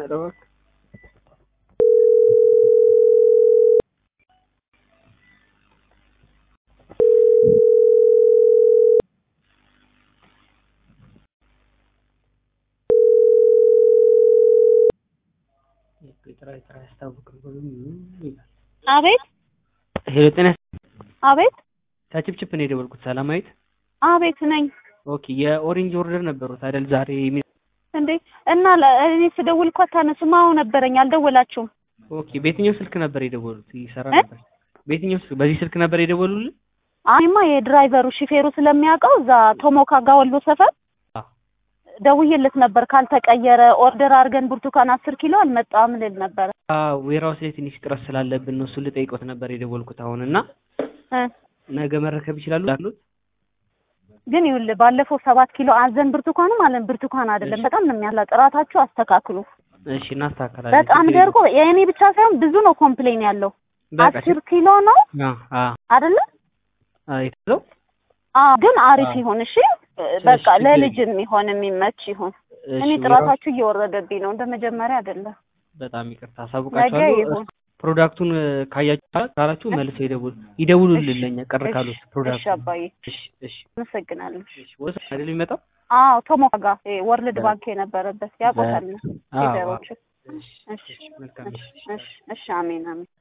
ኧረ እባክህ የጥራ የጥራ ያስታውቅም ይላል። አቤት ሄሎ ጤና አቤት ከችፕችፕ ነው የደወልኩት። ሰላማዊት አቤት ነኝ ኦኬ። የኦሬንጅ ኦርደር ነበሩት አይደል ዛሬ የሚ እንዴ እና ለ- እኔ ስደውል እኮ አታነሱም። አዎ ነበረኝ አልደወላችሁም። ኦኬ። በየትኛው ስልክ ነበር የደወሉት? ይሰራ እ? ነበር። በየትኛው ስልክ? በዚህ ስልክ ነበር የደወሉልን? አይማ የድራይቨሩ ሹፌሩ ስለሚያውቀው እዛ ቶሞካ ጋ ወሎ ሰፈር አዎ። ደውዬለት ነበር። ካልተቀየረ ኦርደር አድርገን ብርቱካን አስር ኪሎ አልመጣም ልል ነበር አዎ ዌራውስ ላይ ትንሽ ጥረት ስላለብን ነው እሱን ልጠይቆት ነበር የደወልኩት አሁን እና እ ነገ መረከብ ይችላሉ አሉት። ግን ይኸውልህ ባለፈው ሰባት ኪሎ አዘን ብርቱካኑ ማለት ብርቱካን አይደለም። በጣም ነው የሚያላ ጥራታችሁ አስተካክሉ። እሺ እናስተካከላለን። በጣም ችግር ደርቆ የእኔ ብቻ ሳይሆን ብዙ ነው ኮምፕሌን ያለው። በቃ አስር ኪሎ ነው አ አ አይደለ? አ የተለው አዎ ግን አሪፍ አዎ። ይሁን እሺ። በቃ ችግር ለልጅ የሚሆን የሚመች ይሁን። እሺ እኔ ዌራውስ ጥራታችሁ እየወረደብኝ ነው እንደ መጀመሪያ አይደለም። በጣም ይቅርታ ነገ አሳውቃችኋለሁ። ይሁን። ፕሮዳክቱን ካያችሁ ካላችሁ መልሰው ይደውሉ ይደውሉልን ለኛ ቀር እሺ፣ ካሉት እሺ ፕሮዳክቱ አባዬ እሺ እሺ አመሰግናለሁ። እሺ ወሰ አይደል የሚመጣው አዎ ቶሞካ ጋር ይሄ ወርልድ ባንክ የነበረበት ያውቆታል አዎ፣ አዎ። ሊደሮቹ። እሺ እሺ እሺ መልካም እሺ እሺ እሺ አሜን አሜን።